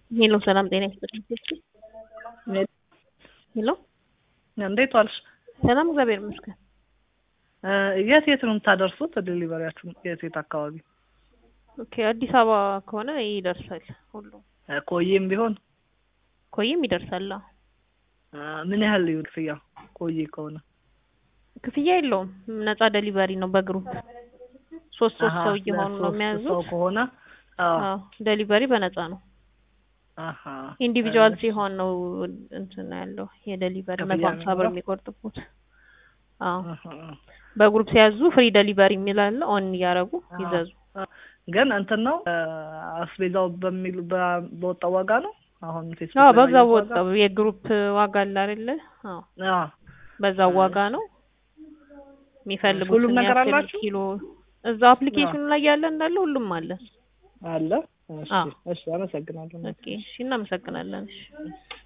ሄሎ ሰላም ጤና ይስጥልኝ። ሄሎ እንዴት ዋልሽ? ሰላም እግዚአብሔር ይመስገን። የት የት ነው የምታደርሱት? ዴሊቨሪያችሁ የት የት አካባቢ? ኦኬ አዲስ አበባ ከሆነ ይደርሳል ሁሉም። ቆይም ቢሆን ኮይም ይደርሳል። አዎ። ምን ያህል ይሁን ክፍያ? ቆይ ከሆነ ክፍያ የለውም ነፃ ዴሊቨሪ ነው በግሩፕ ሶስት ሶስት ሰው እየሆኑ ነው ሰው የሚያዙት። ከሆነ አዎ። አዎ ዴሊቨሪ በነፃ ነው። አሃ ኢንዲቪጁዋል ሲሆን ነው እንትን ያለው የዴሊቨሪ ክፍያ መቶ ሀምሳ ብር የሚኖረው? የሚቆርጥቡት። አዎ አሃ። በግሩፕ ሲያዙ ፍሪ ዴሊቨሪ የሚል አለ። ኦን እያደረጉ አዎ። ይዘዙ። ግን እንትን ነው አስቤዛው በሚሉ በ- በወጣው ዋጋ ነው አሁን ፌስቡክ አዎ ላይ በዛው ባየሁት ዋጋ? ወጣው የግሩፕ ዋጋ አለ አይደለ? አዎ አዎ። በዛው ዋጋ ነው የሚፈልጉት ሁሉም ነገር አላችሁ? ኪሎ እዛው አፕሊኬሽኑ ላይ ያለ እንዳለ ሁሉም አለ። አለ። እሺ አዎ። እሺ፣ አመሰግናለሁ። ኦኬ እሺ፣ እናመሰግናለን። እሺ